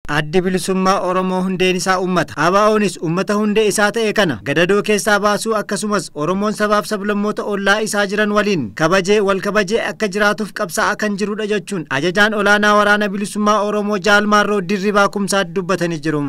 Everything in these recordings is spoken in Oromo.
Addi bilisummaa Oromoo hundeen isaa uummata. ABO'nis uummata hundee isaa ta'e kana gadadoo keessaa baasuu akkasumas Oromoon sabaaf sablammoota ollaa isaa jiran waliin kabajee wal kabajee akka jiraatuuf qabsaa'aa kan jirudha jechuun ajajaan olaanaa waraana bilisummaa Oromoo Jaalmaarroo Dirribaa Kumsaatti dubbatanii jiru.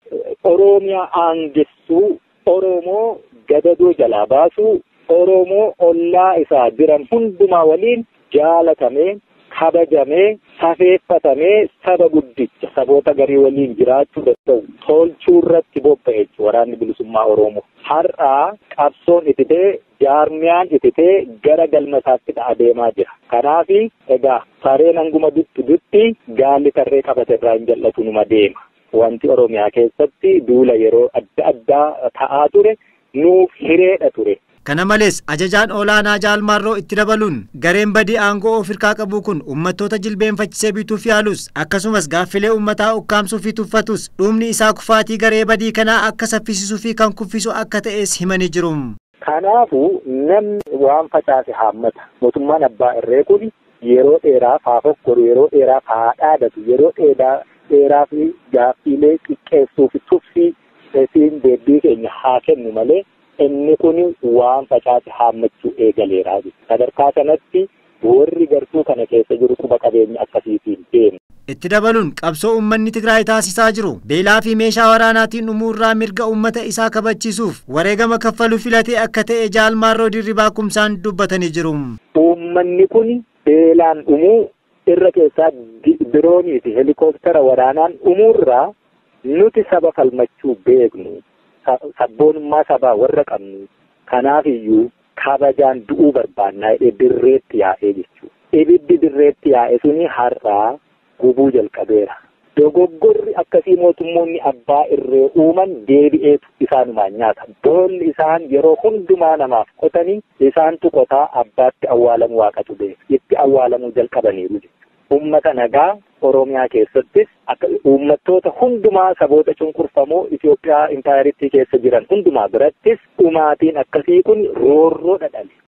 Oromiyaa aangessuu, Oromoo gadadoo jalaa baasuu, Oromoo ollaa isaa jiran hundumaa waliin jaalatamee kabajamee safeeffatamee saba guddicha saboota garii waliin jiraachuu danda'u tolchuu irratti bobba'e waraanni bilisummaa Oromoo. Har'aa qabsoon ititee jaarmiyaan ititee gara galma isaatti adeemaa jira. Kanaaf egaa sareen hanguma duttu dutti gaalli tarree qabate irraa hin jal'atu numa deema. Wanti Oromiyaa keessatti duula yeroo adda addaa ta'aa ture nuuf hireedha ture. Kana malees ajajaan olaanaa Jaalmaarroo itti dabaluun gareen badii aangoo of hirkaa qabu kun uummattoota jilbeenfachisee bituuf yaalus akkasumas gaaffilee uummataa ukkaamsuu fi tuffatus dhumni isaa kufaatii garee badii kanaa akka saffisisuu fi kan kuffisu akka ta'es himanii jiru. Kanaafuu namni waan facaase haammata. Mootummaan abbaa irree kun yeroo dheeraaf haa fokkoru, yeroo dheeraaf haa dhaadatu, yeroo dheeraa fi gaaffiilee xiqqeessuu fi tuffii siin deebii keenya haa kennu malee inni kun waan facaase haammachuu eegaleera. Sadarkaa kanatti warri gartuu kana keessa jiru quba qabeenya akkasiitiin deemu. Itti dabaluun qabsoo uummanni Tigraay taasisaa jiru beelaa fi meeshaa waraanaatiin dhumuurraa mirga uummata isaa kabachiisuuf wareegama kaffaluu filatee akka ta'e Jaalmaarroo Dirribaa Kumsaan dubbatanii jiru. Uummanni kun beelaan dhumuu irra keessaa diroonii fi helikooftara waraanaan dhumuurraa nuti saba falmachuu beeknu. sabboonummaa sabaa warra qabnu kanaaf iyyuu kabajaan du'uu barbaannaa jedhee dirreetti yaa'ee jechuudha. Ibiddi dirreetti yaa'e suni har'aa gubuu jalqabeera. Dogoggorri akkasii mootummoonni abbaa irree uuman deebi'eetu isaanumaan nyaata. Boolli isaan yeroo hundumaa namaaf qotanii isaantu qotaa abbaatti awwaalamu waaqatu beeka. Itti awwaalamuu jalqabaniiru jechuudha. Uummata nagaa Oromiyaa keessattis akka uummattoota hundumaa saboota cunqurfamoo Itoophiyaa impaayaritti keessa jiran hundumaa birattis dhumaatiin akkasii kun roorroo dhadhale.